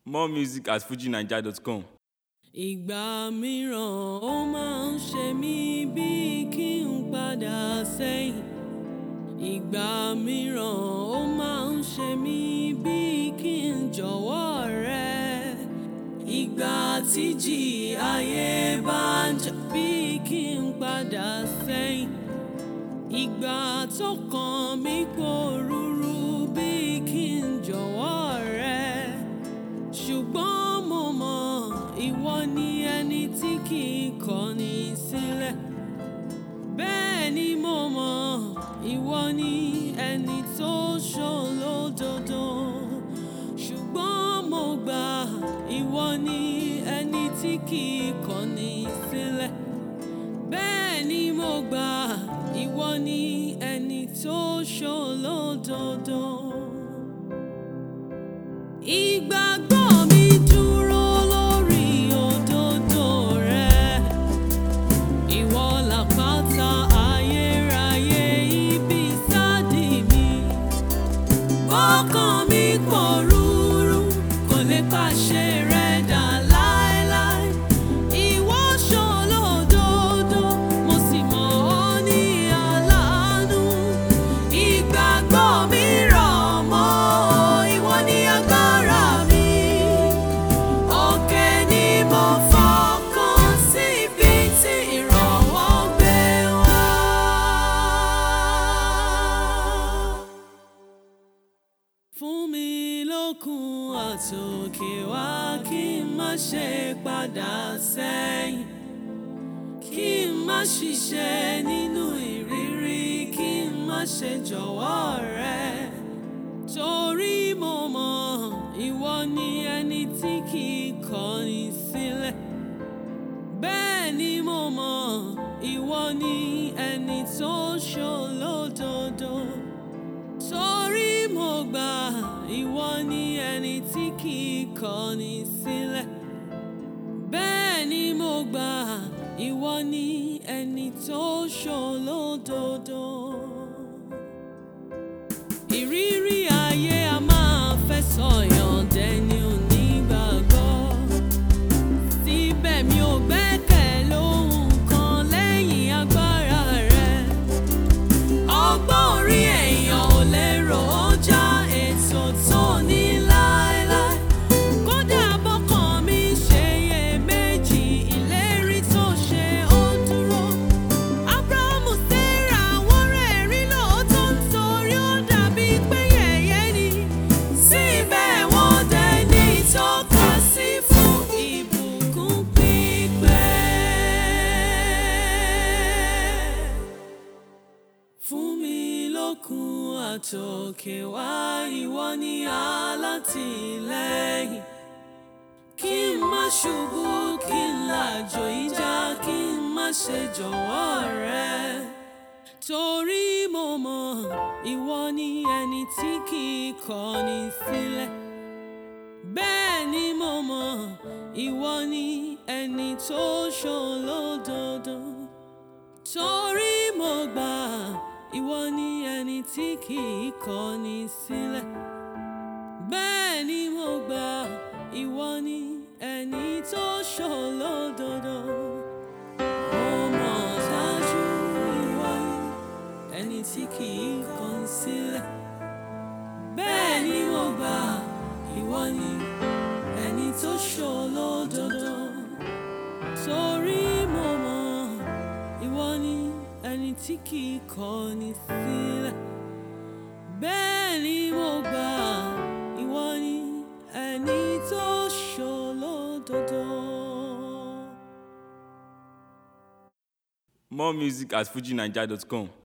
More music at fujinaija.com. ìgbà mìíràn ó máa ń ṣe mí bíi kí n padà sẹ́yìn ìgbà mìíràn ó máa ń ṣe mí bíi kí n jọ̀wọ́ rẹ ìgbà tíjì ayé bá ń jà bíi kí n padà sẹ́yìn ìgbà tó kàn mí pòrúurú bíi kí n jọ̀wọ́ rẹ ṣùgbọ́n mo mọ̀ ìwọ ni ẹni tí kì í kọ̀ni sílẹ̀ bẹ́ẹ̀ ni mo mọ̀ ìwọ ni ẹni tó ṣòlódodo ṣùgbọ́n mo gbà ìwọ ni ẹni tí kì í kọ̀ni sílẹ̀ bẹ́ẹ̀ ni mo gbà ìwọ ni ẹni tó ṣòlódodo. Ìgbàgbọ́ mi dúró lórí òdodo rẹ. Ìwọ làpáta ayérayé ibi sádì mi. Ọkàn mi pòrúurú kò lè pàṣẹ rẹ dà láéláé. Ìwọ ṣòlódodo, mo sì mọ̀ ọ́ ní aláàánú. Ìgbàgbọ́ mi rọ̀ mọ́ ìwọ ní agbára mi. Òkè ni mo fọkàn sí ibi tí ìrànwọ́ gbé wá. Fún mi lókun àtòkè wá kí n má ṣe padà sẹ́yìn. Kí n má ṣiṣẹ́ nínú ìrírí, kí n má ṣe jọ̀wọ́ rẹ. Torí mo mọ̀ ìwọ ni ẹni tí kì í kọ̀ni sílẹ̀. Bẹ́ẹ̀ ni mo mọ̀ ìwọ ni ẹni tó ṣòlódodo. Torí mo gbà ìwọ ni ẹni tí kì í kọ̀ni sílẹ̀. Bẹ́ẹ̀ ni mo gbà ìwọ ni ẹni tó ṣòlódodo. Ìrírí ayé a máa fẹ́ sọ̀yàn dẹni onígbàgbọ́. Síbẹ̀ mi ò gbẹ́kẹ̀ lóhun kan lẹ́yìn agbára rẹ. Ọgbọ́n orí èèyàn ò lè rò ó já ètò tó ní láéláé. Kódà bọ́kàn mi ṣe iyèméjì, ìlérí tó ṣe ó dúró. Ábúráhámù Sárà wọ́n rẹ̀rí lóòótọ́ nítorí ó dàbí pé yẹ̀yẹ́ ni. Síbẹ̀ wọ́n dẹni ìtọ́ka sí fún ìbùkún pípẹ́ fún mi lókun àtòkè wá ìwọ ni alátìlẹ́yìn kí n má ṣubú kí n làjò ìjà kí n má ṣe jọ̀wọ́ rẹ torí mo mọ̀ ìwọ ni ẹni tí kì í kọ̀ni sílẹ̀ bẹ́ẹ̀ ni mo mọ̀ ìwọ ni ẹni tó ṣòlódodo torí mo gbà ìwọ ni ẹni tí kì í kọ̀ni sílẹ̀ bẹ́ẹ̀ ni mo gbà ìwọ ni ẹni tó ṣòlódodo mo mọ̀ dájú ìwọ ni ẹni tí kì í kọ̀ni sílẹ̀ bẹ́ẹ̀ ni mo gbà ìwọ ni ẹni tó ṣòlódodo torí mo mọ̀ ìwọ ni ẹni tí kì í kọ̀ni sílẹ̀ bẹ́ẹ̀ ni mo gbà ìwọ ni ẹni tó ṣòlódodo. More music at fujinaija.com.